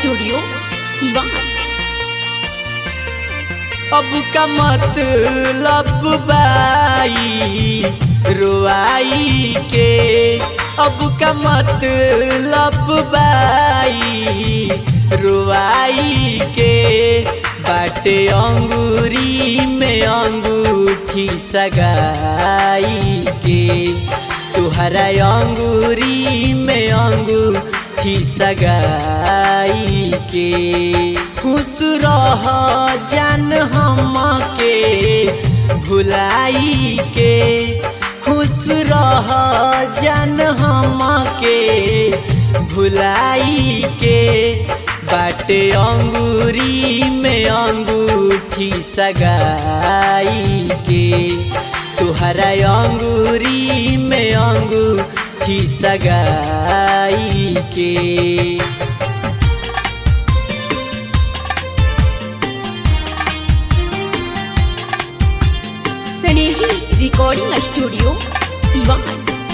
studio Siwan अब का मतलब बाई रुआई के अब का मतलब बाई रुआई के बाटे अंगूरी में अंगूठी सगाई के तुहरा अंगूरी में अंगूठी सगाई के खुश रह जान हम के भुलाई के खुश रह जान हम के भुलाई के बाटे अंगूरी में अंगूठी सगाई के तुहरा अंगूरी में अंगूठी सगाई के स्नेही रिकॉर्डिंग स्टूडियो सिवान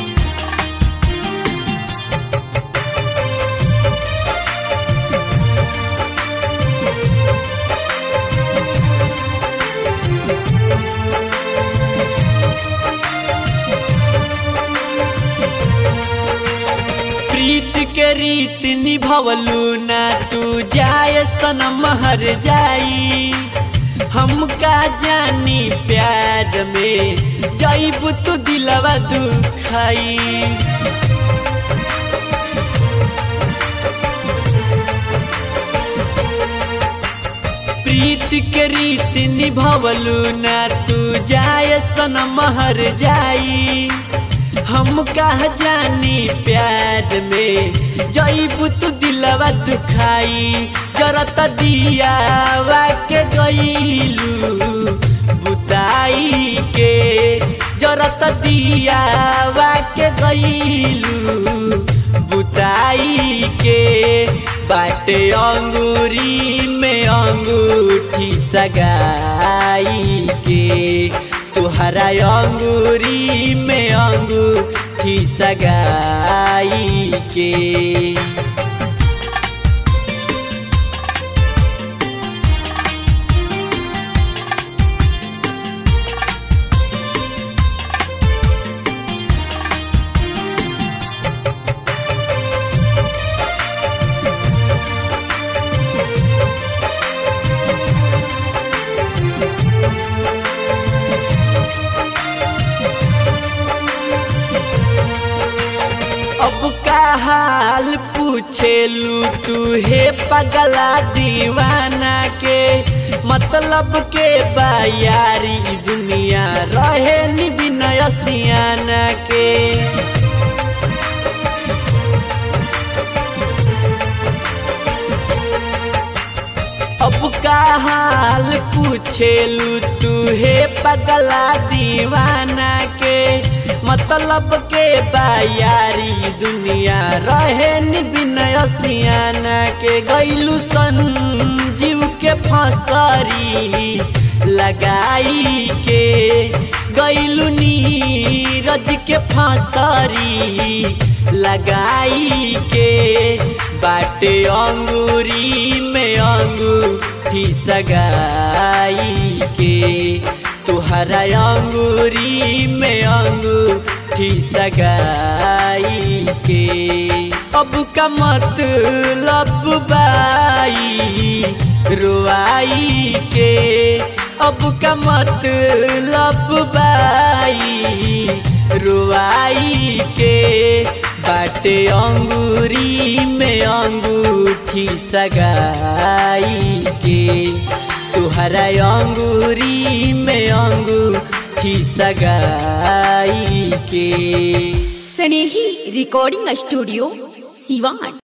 प्रीत के रीत निभवलू ना तू जाय सनम हर जाई हम का जानी प्यार में जैब तू दिलवा दुखाई प्रीत के रीत निभवलू ना तू जाय सनम हर जाई हम कहा जानी प्यार में जैब तू दिलवा दुखाई जरत दिया के गईलू बुताई के जरत दिया के गईलू बुताई के बाटे अंगूरी में अंगूठी सगाई के तुहरा अंगूरी में अंगूठी सगाई के अब का हाल पूछेलू तू हे पगला दीवाना के मतलब के बायारी दुनिया रहे नि विनय सियाना के अब का हाल पूछेलू तू हे पगला दीवाना के मतलब के बायारी दुनिया रहे नि विनय सियाना के गैलू संजीव के फसरी लगाई के गैलू नीरज के फसरी लगाई के बाटे अंगूरी में अंगूठी सगाई के तुहरा अंगूरी में अंगूठी सगाई के अब का मतलब बाई रुआई के अब का मतलब बाई रुआई के बाटे अंगूरी में अंगूठी सगाई के तुहरा अंगूरी में अंगूठी सगाई के स्नेही रिकॉर्डिंग स्टूडियो सिवान